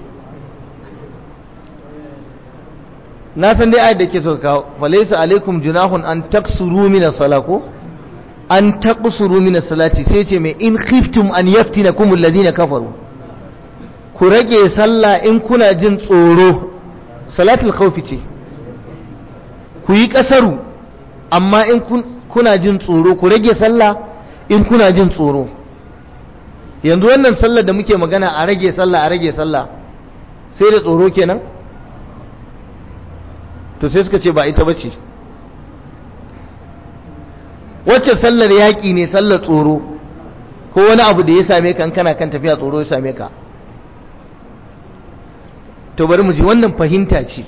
na san dai ayat da ke so kawo falaysa alaikum junahun an taksuru min as-salako an taqsuru min as-salati sai ce mai in khiftum an yaftinakum alladhina kafaru ku rage sallah in kuna jin tsoro salatul khawfi ce ku yi kasaru amma in kuna jin tsoro ku rage sallah in kuna jin tsoro yanzu wannan sallar da muke magana a rage sallah a rage sallah sai da tsoro kenan to sai suka ce ba ita bace wacce sallar yaƙi ne sallar tsoro ko wani abu da ya same ka kana kan tafiya tsoro ya same ka to bari mu ji wannan fahimta ce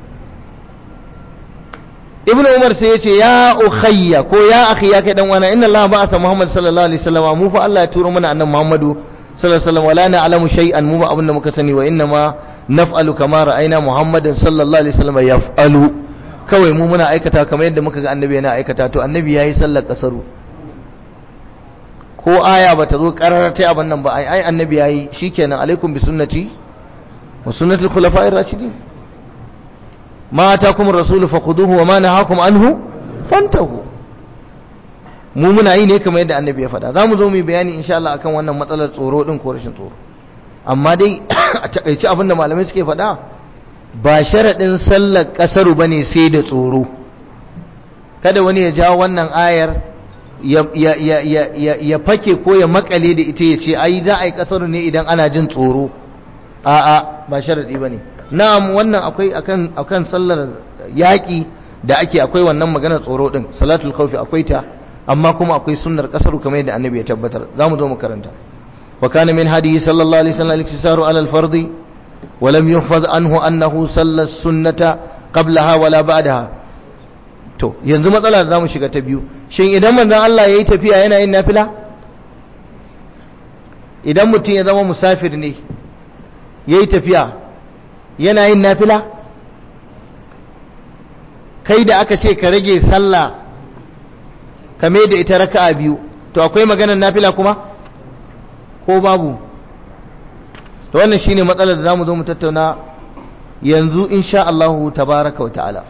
ibnu umar sai ya ce ya ukhayya ko ya akhi ya kai dan wana inna allaha ba'atha muhammad sallallahu alaihi wasallam mu fa Allah ya turo mana annabi muhammadu sallallahu alaihi wasallam wala na'lamu shay'an mu ba abin da muka sani wa inna ma naf'alu kama ra'ayna muhammadan sallallahu alaihi wasallam yaf'alu kawai mu muna aikata kamar yadda muka ga annabi yana aikata to annabi yayi sallar kasaru ko aya bata zo karara ta abin nan ba ai ai annabi yayi shikenan alaikum bi sunnati wa sunnatul khulafa'ir rashidin ma atakum ar-rasulu fakhuduhu wa ma nahakum anhu fantahu mu muna yi ne kamar yadda annabi ya faɗa zamu zo mu yi bayani insha Allah akan wannan matsalar tsoro din ko rashin tsoro amma dai a takaici abin da malamai suke faɗa ba sharaɗin sallar ƙasaru bane sai da tsoro kada wani ya jawo wannan ayar ya fake ko ya makale da ita ya ce ai za a yi ƙasaru ne idan ana jin tsoro a'a ba sharaɗi bane na'am wannan akwai akan akan sallar yaƙi da ake akwai wannan maganar tsoro din salatul khawfi akwai ta amma kuma akwai sunnar kasaru kamar yadda annabi ya tabbatar zamu zo mu karanta wa kana min hadiyi sallallahu alaihi wasallam al-iktisaru ala al-fardi wa lam yuhfaz anhu annahu salla sunnata qablaha wala ba'daha to yanzu matsala zamu shiga ta biyu shin idan manzon Allah yayi tafiya yana yin nafila idan mutum ya zama musafir ne yayi tafiya yana yin nafila kai da aka ce ka rage sallah ka mai da ita raka'a biyu to akwai maganar nafila kuma ko babu to wannan shine matsalar da zamu zo mu tattauna yanzu insha Allah tabaraka wa ta'ala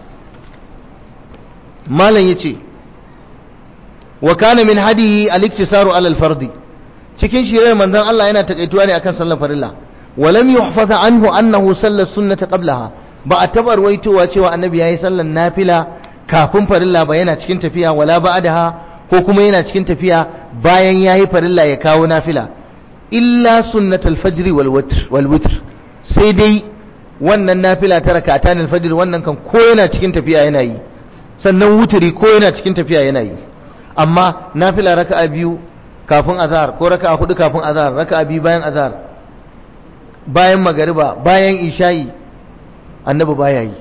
malam yace wa kana min hadihi al-iktisaru ala al-fardi cikin shirin manzon Allah yana takaituwa ne akan sallar farilla ولم يحفظ عنه أنه صلى السنة قبلها ba a taɓa ruwaitowa cewa annabi ya yi sallar nafila kafin farilla ba yana cikin tafiya wala ba'daha ko kuma yana cikin tafiya bayan yayi farilla ya kawo nafila illa sunnatul fajr wal witr wal witr sai dai wannan nafila ta rak'atan al-fajr wannan kan ko yana cikin tafiya yana yi sannan wuturi ko yana cikin tafiya yana yi amma nafila raka'a biyu kafin azhar ko raka'a hudu kafin azhar raka'a biyu bayan azhar bayan magariba bayan isha'i annabi baya yi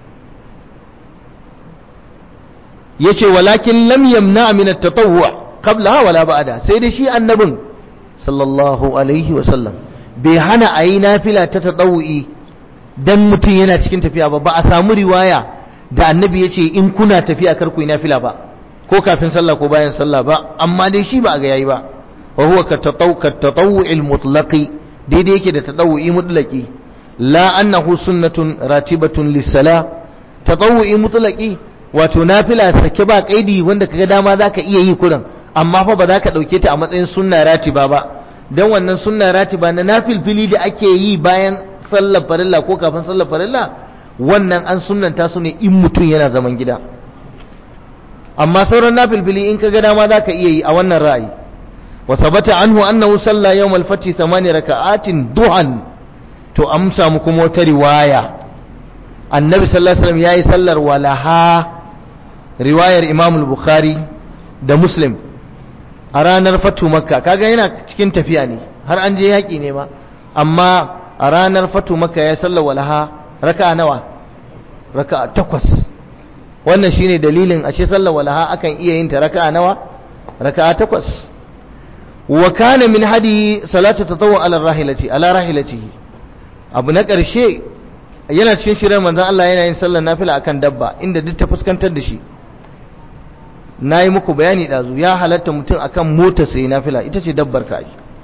yace walakin lam yamna min at-tatawwu qabla wala ba'da sai dai shi annabin sallallahu alaihi wa sallam bai hana ayi nafila ta tatawwi dan mutum yana cikin tafiya ba ba a samu riwaya da annabi yace in kuna tafiya kar ku yi nafila ba ko kafin sallah ko bayan sallah ba amma dai shi ba a ga yayi ba wa huwa ka tatawwu al-mutlaqi daidai yake da tatawwi mutlaqi la annahu sunnatun ratibatun lis-salah tatawwi mutlaqi wato nafila sake ba kaidi wanda kaga dama zaka iya yi kurin amma fa ba za ka dauke ta a matsayin sunna ratiba ba dan wannan sunna ratiba na nafilfili da ake yi bayan sallar farilla ko kafin sallar farilla wannan an sunnanta su ne in mutum yana zaman gida amma sauran nafilfili in kaga dama zaka iya yi a wannan ra'ayi wa sabata anhu annahu salla yawm al-fath thamani raka'atin duhan to amsa mu kuma wata riwaya annabi sallallahu alaihi wasallam yayi sallar walaha riwayar imam al-bukhari da muslim a ranar fatu makka kaga yana cikin tafiya ne har an je yaki ne ma amma a ranar fatu makka ya sallar walaha raka'a nawa raka'a takwas wannan shine dalilin ashe sallar walaha akan iya yin ta raka'a nawa raka'a takwas wa kana min hadi salatu tatawwu ala rahilati ala rahilatihi abu na ƙarshe yana cikin shirin manzon Allah yana yin sallar nafila akan dabba inda duk ta fuskantar da shi nayi muku bayani dazu ya halatta mutum akan mota sai nafila ita ce dabbar ka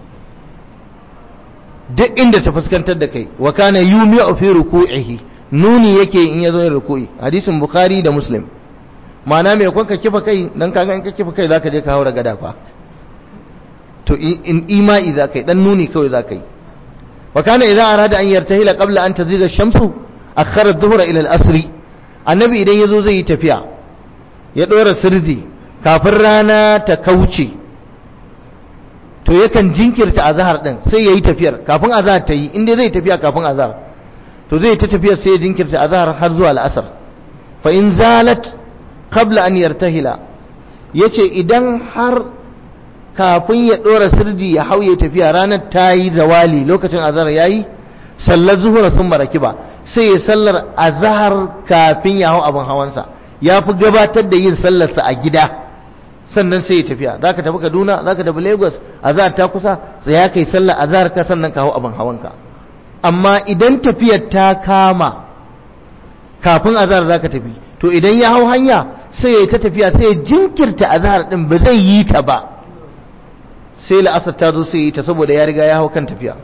duk inda ta fuskantar da kai wa kana yumi'u fi ruku'ihi nuni yake in yazo yin ruku'i hadisin bukhari da muslim ma'ana mai kwanka kifa kai dan kaga in ka kifa kai zaka je ka haura gada fa to in ima'i zaka yi dan nuni kawai zaka yi wa kana idza arada an yartahila qabla an taziga ash-shamsu akhara adh-dhuhra ila al-asr annabi idan yazo zai yi tafiya ya dora sirdi kafin rana ta kauce to yakan jinkirta azhar din sai yayi tafiyar kafin azhar ta yi inda zai tafiya kafin azhar to zai ta tafiyar sai ya jinkirta azhar har zuwa al-asr fa in zalat qabla an yartahila yace idan har kafin ya ɗora sirdi ya hauye tafiya ranar ta yi zawali lokacin azahar ya yi sallar zuhura sun maraki ba sai ya sallar azahar kafin ya hau abin hawansa ya fi gabatar da yin sallarsa a gida sannan sai ya tafiya za ka tafi kaduna za ka tafi lagos azahar ta kusa sai ya kai sallar azahar ka sannan ka hau abin hawanka amma idan tafiyar ta kama kafin azahar za ka tafi to idan ya hau hanya sai ya ta tafiya sai ya jinkirta azahar din ba zai yi ta ba sai la'asar ta zo sai yi ta saboda ya riga ya hau kan tafiya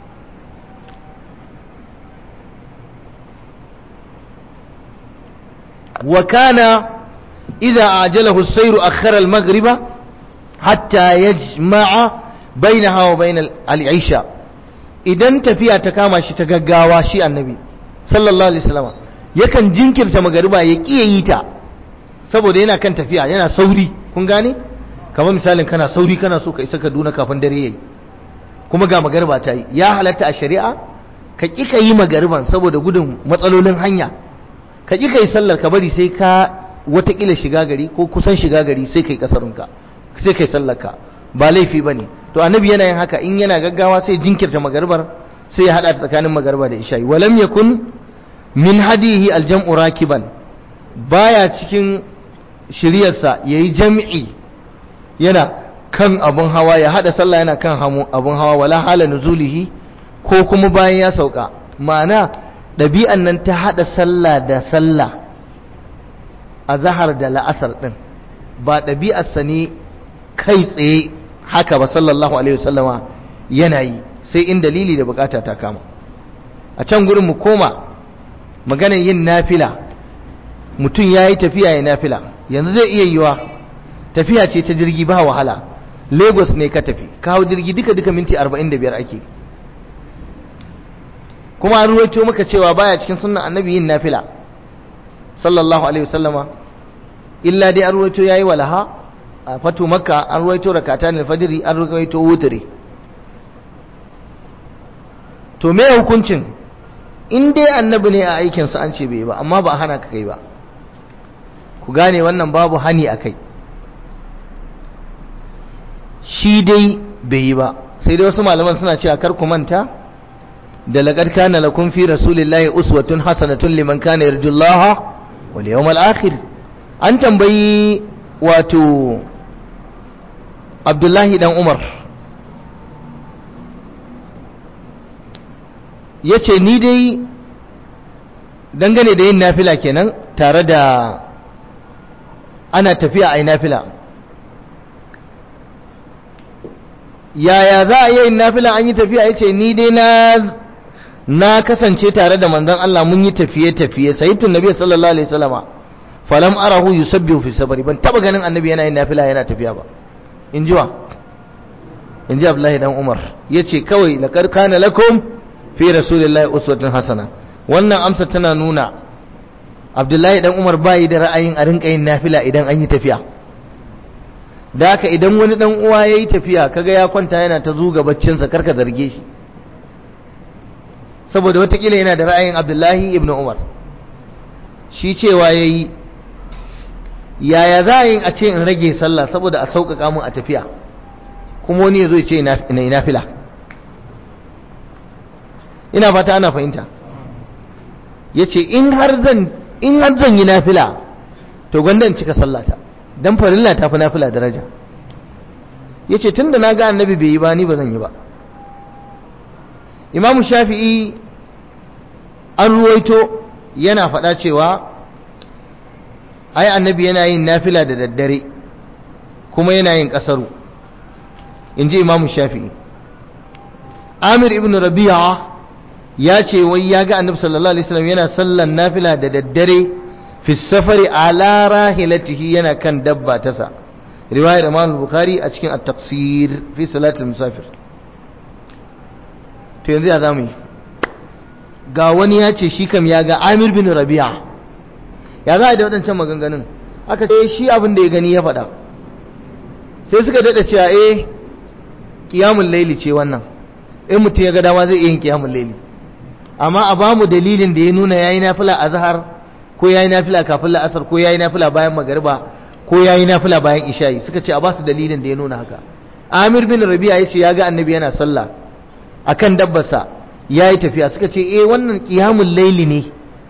wa kana idza ajalahu as-sayru akhara al-maghriba hatta yajma'a bainaha wa bain al-isha idan tafiya ta kama shi ta gaggawa shi annabi sallallahu alaihi wasallam yakan jinkirta magariba ya kiyaye yi ta saboda yana kan tafiya yana sauri kun gane kamar misalin kana sauri kana so ka isa Kaduna kafin dare yayi kuma ga magariba ta yi ya halatta a shari'a ka ki ka yi magariban saboda gudun matsalolin hanya ka ki ka yi sallar ka bari sai ka watakila shiga gari ko kusan shiga gari sai kai kasarunka sai kai sallar ka ba laifi bane to annabi yana yin haka in yana gaggawa sai jinkirta magaribar sai ya hada ta tsakanin magariba da isha'i walam yakun min hadihi aljam'u rakiban baya cikin shiryarsa yayi jam'i yana kan abun hawa ya hada sallah yana kan abun hawa wala hala nuzulihi ko kuma bayan ya sauka ma'ana ɗabi'an nan ta hada sallah da sallah a zahar da la'asar ɗin ba ɗabi'arsa ne kai tsaye haka ba sallallahu alaihi wasallama yana yi sai in dalili da bukata ta kama a can gurin mu koma maganar yin nafila mutum ya yi tafiya ya nafila yanzu zai iya yiwa tafiya ce ta jirgi ba wahala lagos ne ka tafi ka hau jirgi duka duka minti 45 ake kuma an ruwaito maka cewa baya cikin sunnan annabi yin nafila sallallahu alaihi wasallama illa dai an ruwaito yayi walaha a fatu makka an ruwaito rakatan alfajiri an ruwaito wutri to me hukuncin in dai annabi ne a aikin sa an ce bai ba amma ba hana ka kai ba ku gane wannan babu hani akai shi dai bai yi ba sai dai wasu malaman suna cewa kar ku manta da laqad kana lakum fi rasulillahi uswatun hasanatun liman kana yarjullaha wal yawmal akhir an tambayi wato Abdullahi dan Umar yace ni dai dangane da yin nafila kenan tare da ana tafiya a yi nafila yaya za a yi nafila an yi tafiya ya ce ni dai na na kasance tare da manzon Allah mun yi tafiye-tafiye sayyidun nabi sallallahu alaihi wasallama falam arahu yusabbihu fi sabri ban taba ganin annabi yana yin nafila yana tafiya ba in ji wa in ji Abdullahi dan Umar yace kawai laqad kana lakum fi rasulillahi uswatun hasana wannan amsa tana nuna Abdullahi dan Umar bai da ra'ayin a rinka yin nafila idan an yi tafiya da haka idan wani dan uwa yayi tafiya kaga ya kwanta yana ta zuga baccinsa karka zarge shi saboda watakila yana da ra'ayin Abdullahi ibn Umar shi cewa yayi yaya za a yi a ce in rage sallah saboda a sauƙaƙa mun a tafiya kuma wani ya zo ya ce ina nafila ina fata ana fahimta ya ce in har zan yi nafila to gwanda in cika sallata don farilla ta fi nafila daraja ya ce tun da na ga annabi bai yi ba ni ba zan yi ba imamu shafi'i an ruwaito yana faɗa cewa ai annabi yana yin nafila da daddare kuma yana yin ƙasaru in ji imamu shafi'i amir ibn rabi'a ya ce wai ya ga annabi sallallahu alaihi wasallam yana sallan nafila da daddare fi safari ala rahilatihi yana kan dabba tasa riwayar imam bukhari a cikin at-taqsir fi salatul musafir to yanzu ya zamu yi ga wani ya ce shi kam ya ga amir bin rabi'a ya za a da waɗancan maganganun aka ce shi abin da ya gani ya faɗa sai suka daɗa cewa eh kiyamun laili ce wannan in mutum ya ga dama zai iya yin kiyamun laili amma a ba mu dalilin da ya nuna yayi nafila azhar ko yayi nafila kafin la'asar ko yayi nafila bayan magariba ko yayi nafila bayan isha'i suka ce a ba su dalilin da ya nuna haka Amir bin Rabi'a yace ya ga Annabi yana sallah akan dabbarsa yayi tafiya suka ce eh wannan qiyamul laili ne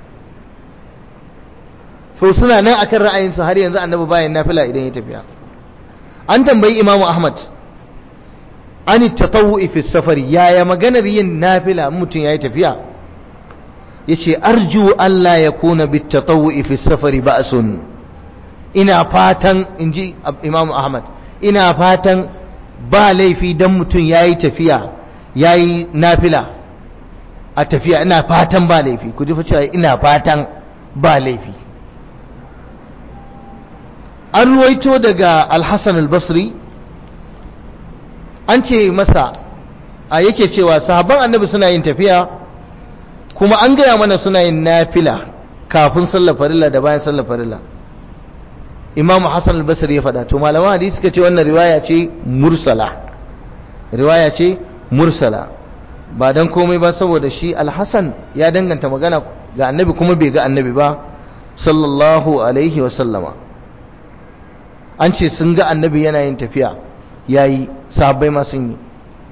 so suna nan akan ra'ayin su har yanzu Annabi bayan nafila idan ya tafiya an tambayi Imam Ahmad an tatawu'i fi safari yaya maganar yin nafila mutum yayi tafiya yace arju Allah ya kuna bit tatawu'i fi safari ba'sun ina fatan inji Imam Ahmad ina fatan ba laifi dan mutum yayi tafiya yayi nafila a tafiya ina fatan ba laifi ku ji fa cewa ina fatan ba laifi an ruwaito daga Al-Hasan Al-Basri an ce masa a yake cewa sahabban annabi suna yin tafiya kuma an gaya mana suna yin nafila kafin sallar farilla da bayan sallar farilla imamu hassan al-basri ya faɗa to malaman hadisi suka ce wannan riwaya ce mursala riwaya ce mursala ba dan komai ba saboda shi al-hasan ya danganta magana ga annabi kuma bai ga annabi ba sallallahu alaihi wa sallama an ce sun ga annabi yana yin tafiya yayi sahabbai ma sun yi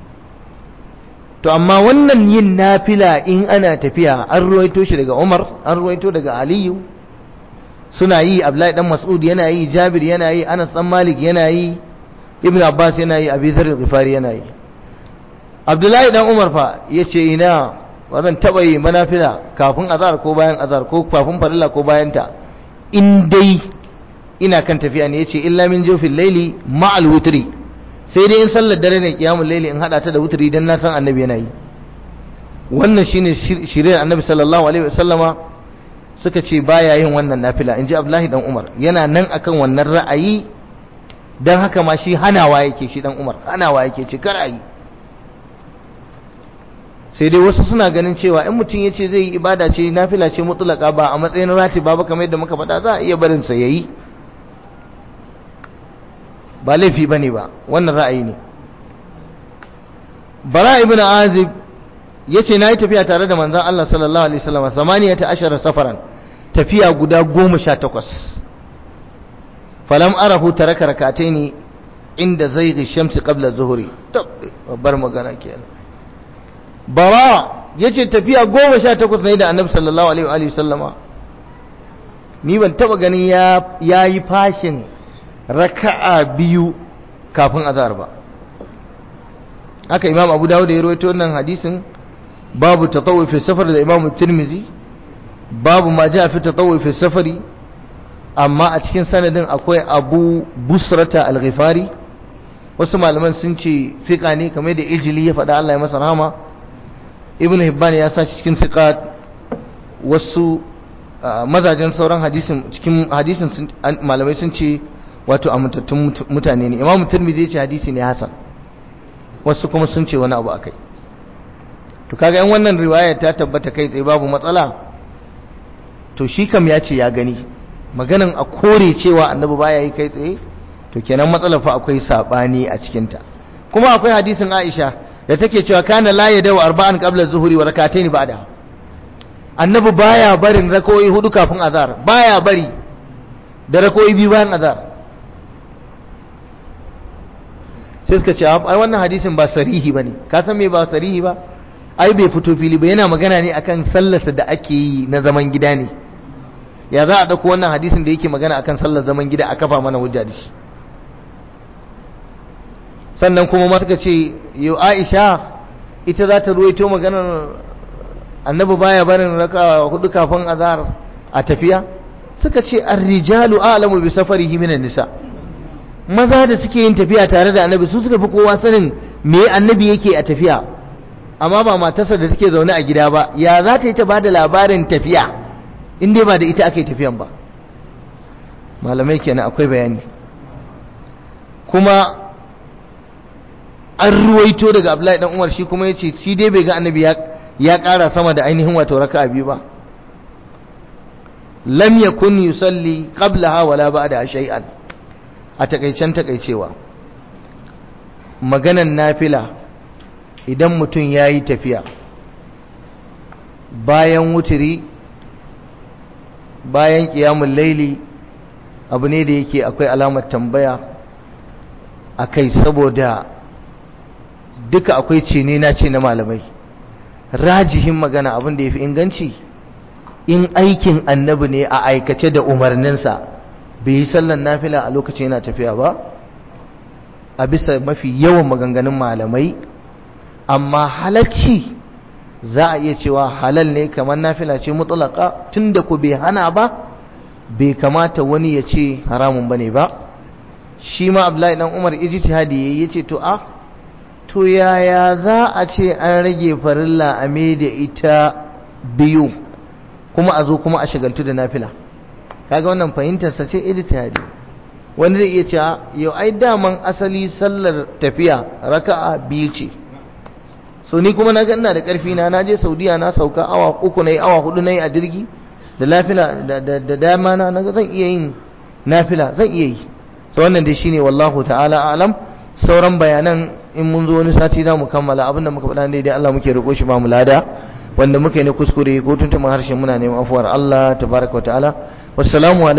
to amma wannan yin nafila in ana tafiya an ruwaito shi daga Umar an ruwaito daga Aliyu suna yi Abdullahi dan Mas'ud yana yi Jabir yana yi Anas dan Malik yana yi Ibn Abbas yana yi Abi Dharr al-Ghifari yana yi Abdullahi dan Umar fa yace ina wannan taba yi manafila kafin azhar ko bayan azhar ko kafin farilla ko bayan ta in dai ina kan tafiya ne yace illa min jawfil layli ma'al witri sai dai in sallar dare ne kiyamul laili in hada ta da wutri dan na san annabi yana yi wannan shine shirye annabi sallallahu alaihi wasallama suka ce baya yin wannan nafila inji abdullahi dan umar yana nan akan wannan ra'ayi dan haka ma shi hanawa yake shi dan umar hanawa yake ce kar ayi sai dai wasu suna ganin cewa in mutum yace zai yi ibada ce nafila ce mutlaka ba a matsayin ratiba ba kamar yadda muka faɗa za a iya barin sa yayi ba laifi bane ba wannan ra'ayi ne bara ibn azib yace nayi tafiya tare da manzon Allah sallallahu alaihi wasallam samaniyata ashara safaran tafiya guda 18 falam arahu taraka rakataini inda zaidi shamsi qabla zuhri bar magana kenan bara yace tafiya 18 ne da annabi sallallahu alaihi wasallama ni ban taba ganin ya yayi fashin raka'a biyu kafin azhar ba haka imam abu dawud ya rawaito wannan hadisin babu tatawwu fi safar da imam tirmizi babu ma ja fi tatawwu fi safari amma a cikin sanadin akwai abu busrata al-ghifari wasu malaman sun ce siqa ne kamar da ijili ya faɗa Allah ya masa rahama ibnu hibban ya sa cikin siqat wasu mazajen sauran hadisin cikin hadisin malamai sun ce wato amintattun mutane ne imam tirmizi ya ce hadisi ne hasan wasu kuma sun ce wani abu akai to kaga yan wannan riwaya ta tabbata kai tsaye babu matsala to shi kam ya ce ya gani maganin a kore cewa annabi baya yi kai tsaye to kenan matsalar fa akwai sabani a cikin ta kuma akwai hadisin Aisha da take cewa kana la yadaw arba'an qabla zuhuri wa rak'atayn ba'da annabi baya barin rakoyi hudu kafin azhar baya bari da rakoyi biyu bayan azhar sai suka ce ai wannan hadisin ba sarihi bane ka san me ba sarihi ba ai bai fito fili ba yana magana ne akan sallarsa da ake yi na zaman gida ne ya za a dauko wannan hadisin da yake magana akan sallar zaman gida a kafa mana hujja da shi sannan kuma ma suka ce yau Aisha ita za ta ruwaito maganar annabi baya barin raka hudu kafin azhar a tafiya suka ce ar-rijalu a'lamu bi safarihi minan nisa' maza da suke yin tafiya tare da annabi su suka fi kowa sanin me annabi yake a tafiya amma ba matarsa da take zaune a gida ba ya za ta yi ta bada labarin tafiya in dai ba da ita aka yi tafiyan ba malamai kenan akwai bayani kuma an ruwaito daga abdullahi dan umar shi kuma yace shi dai bai ga annabi ya ya ƙara sama da ainihin wato raka'a biyu ba lam yakun yusalli qablaha wala ba'da shay'an a takaicen takaicewa maganan nafila idan mutum ya yi tafiya bayan wuturi bayan kiyamun laili abu ne da yake akwai alamar tambaya a kai saboda duka akwai cene na ce na malamai rajihin magana abin da ya fi inganci in aikin annabi ne a aikace da umarninsa bai yi sallan nafila a lokacin yana tafiya ba a bisa mafi yawan maganganun malamai amma halacci za a iya cewa halal ne kamar nafila ce mutulaka tunda ku bai hana ba bai kamata wani ya ce haramun bane ba shi ma abdullahi dan umar ijtihadi ya ce to a to yaya za a ce an rage farilla a da ita biyu kuma a zo kuma a shagaltu da nafila kaga wannan fahimtar sa ce ijtihadi wanda zai iya cewa yau ai daman asali sallar tafiya raka'a biyu ce so ni kuma na ga ina da karfi na naje Saudiya na sauka awa uku nayi awa hudu nayi a jirgi da lafila da da dama na naga zan iya yin nafila zan iya yi so wannan dai shine wallahu ta'ala alam sauran bayanan in mun zo wani sati za mu kammala abinda muka faɗa dai Allah muke riko shi ba mu lada wanda muka yi na kuskure ko tuntuman harshen muna neman afuwar Allah tabaraka wa ta'ala wassalamu